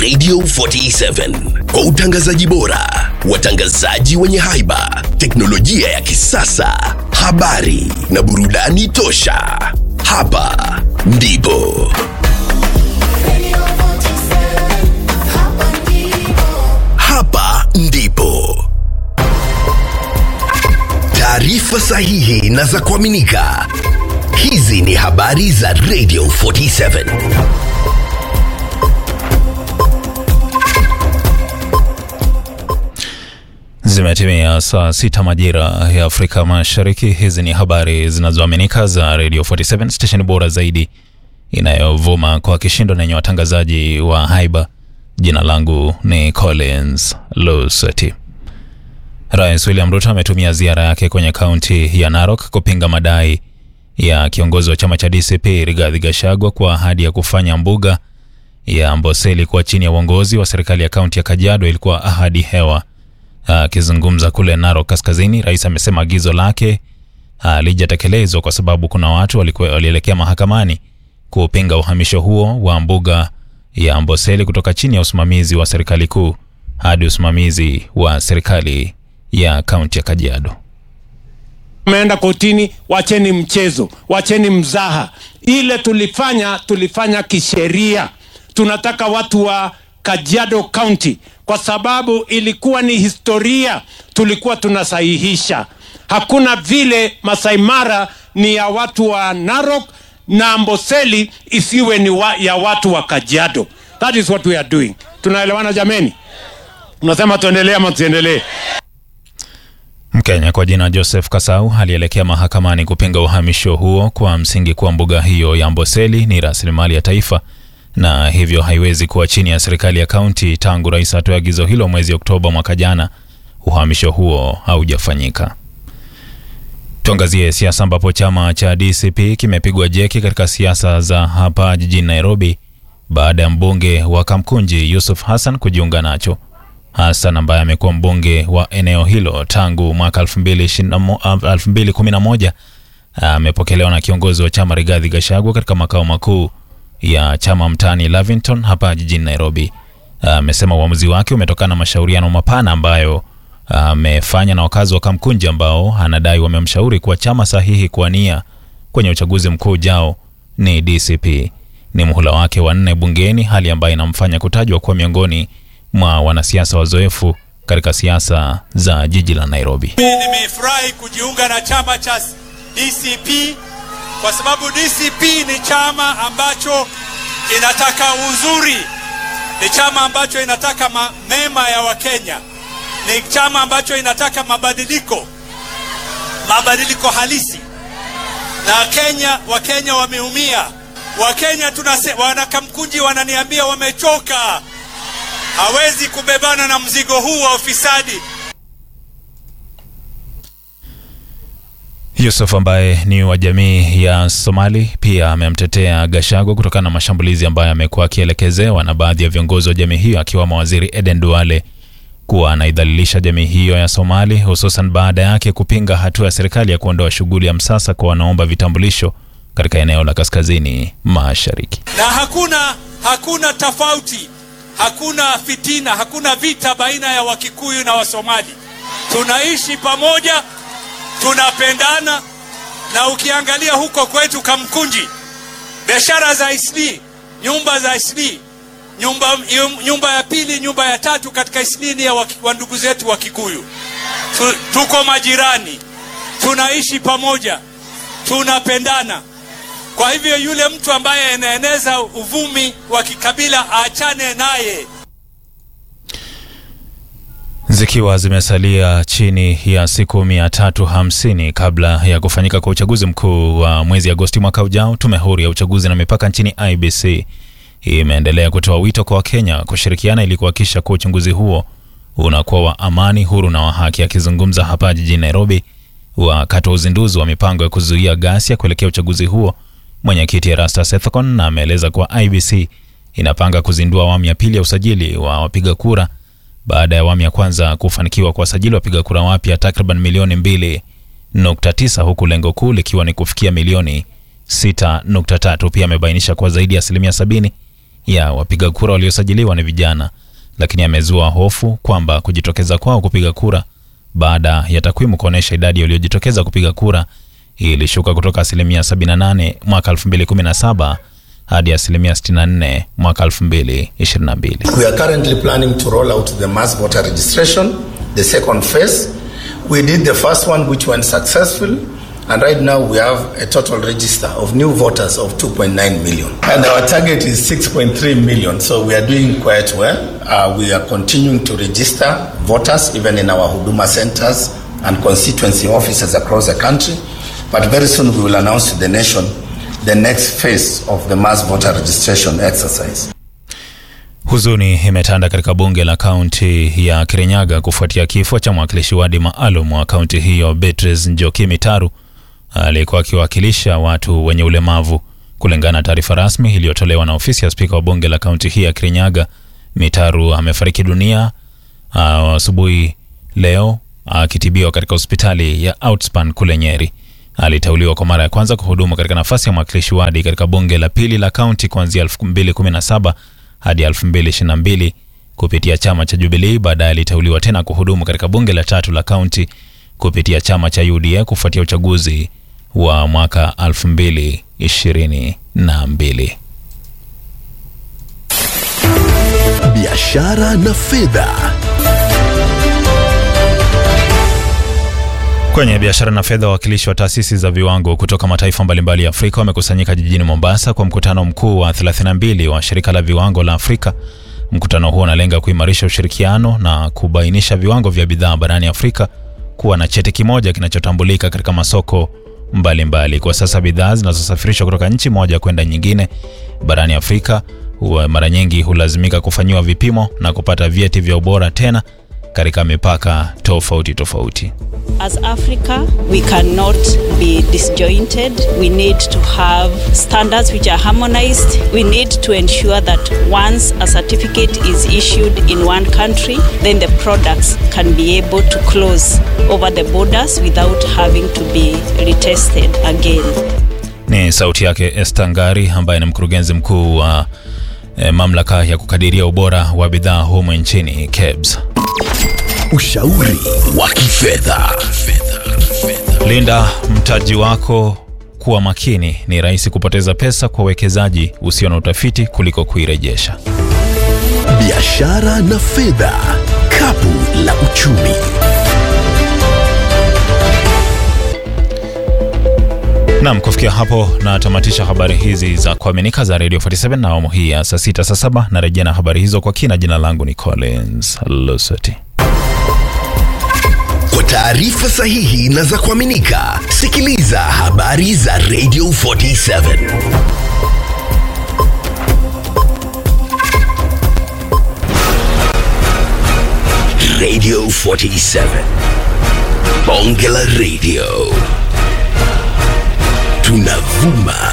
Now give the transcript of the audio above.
Radio 47 kwa utangazaji bora, watangazaji wenye haiba, teknolojia ya kisasa, habari na burudani tosha. Hapa ndipo hapa ndipo taarifa sahihi na za kuaminika. Hizi ni habari za Radio 47. Zimetimia saa sita majira ya Afrika Mashariki. Hizi ni habari zinazoaminika za Radio 47 station bora zaidi inayovuma kwa kishindo na yenye watangazaji wa haiba. Jina langu ni Collins Luseti. Rais William Ruto ametumia ziara yake kwenye kaunti ya Narok kupinga madai ya kiongozi wa chama cha DCP Rigathi Gachagua kwa ahadi ya kufanya mbuga ya Amboseli kuwa chini ya uongozi wa serikali ya kaunti ya Kajiado ilikuwa ahadi hewa. Akizungumza kule Narok Kaskazini, rais amesema agizo lake halijatekelezwa kwa sababu kuna watu walikuwa walielekea mahakamani kupinga uhamisho huo wa mbuga ya Amboseli kutoka chini ya usimamizi wa serikali kuu hadi usimamizi wa serikali ya kaunti ya Kajiado. Umeenda kotini, wacheni mchezo, wacheni mzaha. Ile tulifanya tulifanya kisheria. Tunataka watu wa Kajiado County kwa sababu ilikuwa ni historia, tulikuwa tunasahihisha. Hakuna vile Masai Mara ni ya watu wa Narok na Amboseli isiwe ni wa, ya watu wa Kajiado. That is what we are doing. Tunaelewana jameni? Unasema tuendelee ama tuendelee? Mkenya kwa jina Joseph Kasau alielekea mahakamani kupinga uhamisho huo kwa msingi kuwa mbuga hiyo ya Amboseli ni rasilimali ya taifa na hivyo haiwezi kuwa chini ya serikali ya kaunti. Tangu rais atoe agizo hilo mwezi Oktoba mwaka jana, uhamisho huo haujafanyika. Tuangazie siasa ambapo chama cha DCP kimepigwa jeki katika siasa za hapa jijini Nairobi baada ya mbunge wa Kamkunji Yusuf Hassan kujiunga nacho. Hassan ambaye amekuwa mbunge wa eneo hilo tangu mwaka 2011 amepokelewa na kiongozi wa chama Rigathi Gachagua katika makao makuu ya chama mtaani Lavington hapa jijini Nairobi. Amesema uamuzi wake umetokana na mashauriano mapana ambayo amefanya na wakazi wa Kamkunji ambao anadai wamemshauri kuwa chama sahihi kuwania kwenye uchaguzi mkuu ujao ni DCP. Ni muhula wake wa nne bungeni, hali ambayo inamfanya kutajwa kuwa miongoni mwa wanasiasa wazoefu katika siasa za jiji la Nairobi. Mimi nimefurahi kujiunga na chama cha DCP kwa sababu DCP ni chama ambacho inataka uzuri, ni chama ambacho inataka ma mema ya Wakenya, ni chama ambacho inataka mabadiliko, mabadiliko halisi. Na Kenya, Wakenya wameumia. Wakenya tunase, wanakamkunji wananiambia wamechoka, hawezi kubebana na mzigo huu wa ufisadi. Yusuf ambaye ni wa jamii ya Somali pia amemtetea Gachagua kutokana na mashambulizi ambayo amekuwa akielekezewa na baadhi ya viongozi wa jamii hiyo akiwamo Waziri Eden Duale kuwa anaidhalilisha jamii hiyo ya Somali hususan baada yake kupinga hatua ya serikali ya kuondoa shughuli ya msasa kwa wanaomba vitambulisho katika eneo la kaskazini mashariki. Na hakuna hakuna tofauti, hakuna fitina, hakuna vita baina ya Wakikuyu na Wasomali. Tunaishi pamoja, tunapendana. Na ukiangalia huko kwetu Kamkunji, biashara za Isli, nyumba za Isli, nyumba, nyumba ya pili, nyumba ya tatu katika Isli ni ya wa ndugu zetu wa Kikuyu. Tu, tuko majirani, tunaishi pamoja, tunapendana. Kwa hivyo yule mtu ambaye anaeneza uvumi wa kikabila aachane naye. Zikiwa zimesalia chini ya siku mia tatu hamsini kabla ya kufanyika kwa uchaguzi mkuu wa mwezi Agosti mwaka ujao, tume huru ya uchaguzi na mipaka nchini IBC imeendelea kutoa wito kwa Wakenya kushirikiana ili kuhakikisha kuwa uchunguzi huo unakuwa wa amani, huru na wa haki. Akizungumza hapa jijini Nairobi wakati wa uzinduzi wa mipango ya kuzuia ghasia kuelekea uchaguzi huo, mwenyekiti Erastus Ethekon ameeleza kuwa IBC inapanga kuzindua awamu ya pili ya usajili wa wapiga kura baada ya awamu ya kwanza kufanikiwa kuwasajili wapiga kura wapya takriban milioni 2.9 huku lengo kuu likiwa ni kufikia milioni 6.3. Pia amebainisha kuwa zaidi ya asilimia sabini ya wapiga kura waliosajiliwa ni vijana, lakini amezua hofu kwamba kujitokeza kwao kupiga kura baada ya takwimu kuonyesha idadi waliojitokeza kupiga kura ilishuka kutoka asilimia 78 mwaka 2017 hadi asilimia 64 mwaka 2022. We are currently planning to roll out the mass voter registration, the second phase. We did the first one, which went successful, and right now we have a total register of new voters of 2.9 million. And our target is 6.3 million, so we are doing quite well. Uh, we are continuing to register voters, even in our Huduma centers and constituency offices across the country. But very soon we will announce to the nation the next phase of the mass voter registration exercise. Huzuni imetanda katika bunge la kaunti ya Kirinyaga kufuatia kifo cha mwakilishi wadi maalum wa kaunti hiyo Beatrice Njoki Mitaru aliyekuwa akiwakilisha watu wenye ulemavu. Kulingana na taarifa rasmi iliyotolewa na ofisi ya spika wa bunge la kaunti hii ya Kirinyaga, Mitaru amefariki dunia asubuhi leo akitibiwa katika hospitali ya Outspan kule Nyeri. Aliteuliwa kwa mara ya kwanza kuhudumu katika nafasi ya mwakilishi wadi katika bunge la pili la kaunti kuanzia 2017 hadi 2022 kupitia chama cha Jubilee. Baadaye aliteuliwa tena kuhudumu katika bunge la tatu la kaunti kupitia chama cha UDA kufuatia uchaguzi wa mwaka 2022. biashara na fedha. Kwenye biashara na fedha, wawakilishi wa taasisi za viwango kutoka mataifa mbalimbali ya Afrika wamekusanyika jijini Mombasa kwa mkutano mkuu wa 32 wa shirika la viwango la Afrika. Mkutano huo unalenga kuimarisha ushirikiano na kubainisha viwango vya bidhaa barani Afrika kuwa na cheti kimoja kinachotambulika katika masoko mbalimbali mbali. Kwa sasa bidhaa zinazosafirishwa kutoka nchi moja kwenda nyingine barani Afrika huwa mara nyingi hulazimika kufanyiwa vipimo na kupata vyeti vya ubora tena katika mipaka tofauti tofauti. As Africa, we cannot be disjointed. We need to have standards which are harmonized. We need to ensure that once a certificate is issued in one country, then the products can be able to close over the borders without having to be retested again. Ni sauti yake Esther Ngari ambaye ni mkurugenzi mkuu wa eh, mamlaka ya kukadiria ubora wa bidhaa humu nchini KEBS. Ushauri wa kifedha. Linda mtaji wako, kuwa makini. Ni rahisi kupoteza pesa kwa uwekezaji usio na utafiti kuliko kuirejesha. Biashara na fedha. Kapu la uchumi. Nam, kufikia hapo natamatisha habari hizi za kuaminika za Radio 47 na awamu hii ya saa sita saa saba narejea na habari hizo kwa kina. Jina langu ni Collins Lusoti. Kwa taarifa sahihi na za kuaminika, sikiliza habari za Radio 47. Radio 47. Bonge la Radio. Tunavuma